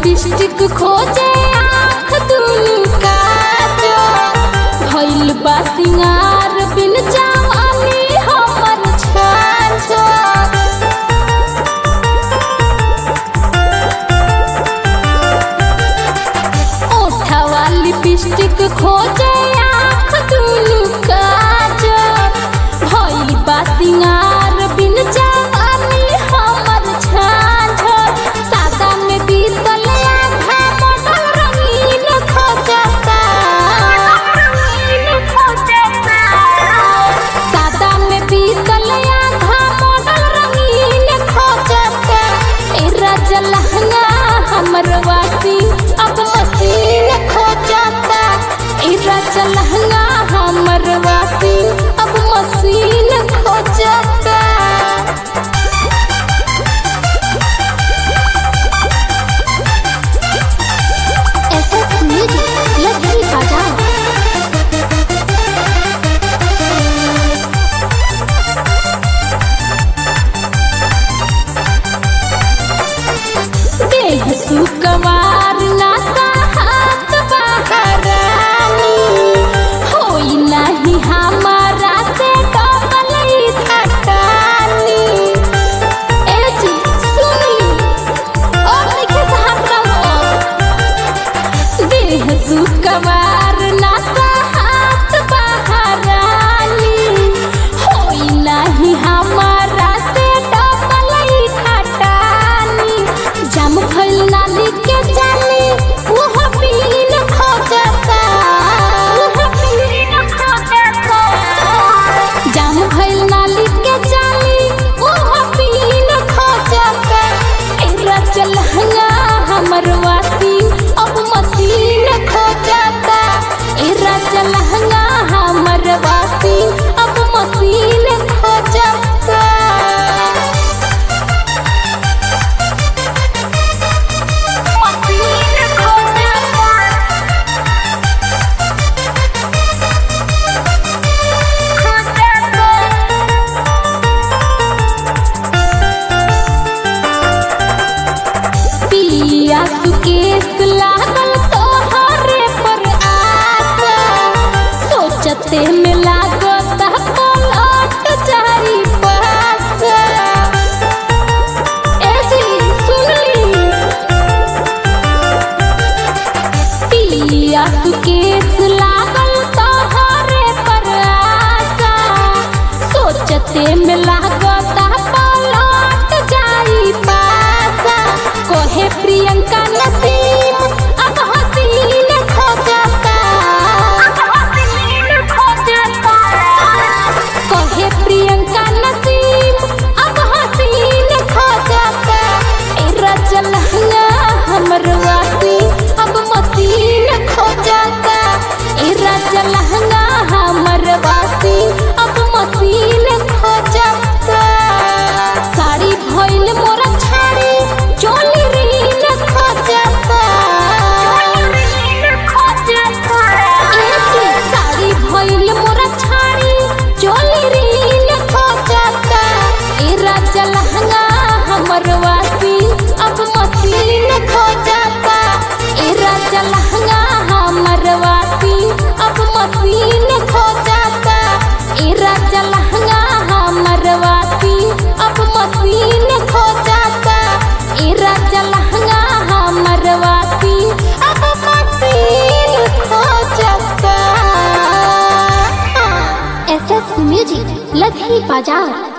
lipstick खोजे आँख दुनु काजो भइल बा सिंगार बिन जवानी हमर छाछो ओठवा लिपस्टिक खोजे आँख दुनु काजो भइल बा सिंगार बिन जवानी हमर छाछो सादा में बीतल आधा बदल रंगीन खोजता सादा में बीतल आधा बदल रंगीन खोजता ए राजा लहंगा हमर वासी अब मसीन खोजता ए राजा लहंगा हमर वासी अब मसीन खोजता SS Music लगी बजाओ देह सुकवार नासा हाथ बहरानी होई नहीं हमारा से डबल थकानी ए जी सुनी और लिखे से हाथ रहो देह सुकवार नासा हाथ बहरानी होई नहीं हमारा से डबल खटानी जम भइल नाली के जानी ओह पीन खोजता ओह पीन खोजता जम भइल नाली के जानी ओह पीन खोजता एरा चलहंगा हमर वासी अब मसीन खोजता एरा चलहंगा हमर वासी अब मसीन खोजता पिया सुकेश लागल तोहरे पर आशा सोचते में लागत पलट जाई पास ए जी सुनली पिया सुकेश लागल तोहरे पर आशा सोचते में लागत पलट जाई पासा कोहे प्रियंका नसीम अब हसीन खोजता कोहे प्रियंका नसीम अब हसीन खोजता ए रजल हमर वासी अब मसीन खोजता ए रजल हमर वासी अब मसीन खोजता साड़ी भइल मोरा छाड़ी चोली रीन खोजता ए जी, साड़ी भइल मोरा छाड़ी चोली रीन खोजता ए राजा लहंगा हमर वासी अब मसीन खोजता ए राजा लहंगा हमर वासी अब मसीन खोजता ए राजा लहंगा हमर वासी अब मसीन खोजता ए राजा लहंगा हमर वासी अब मसीन खोजता SS Music लगी बजाओ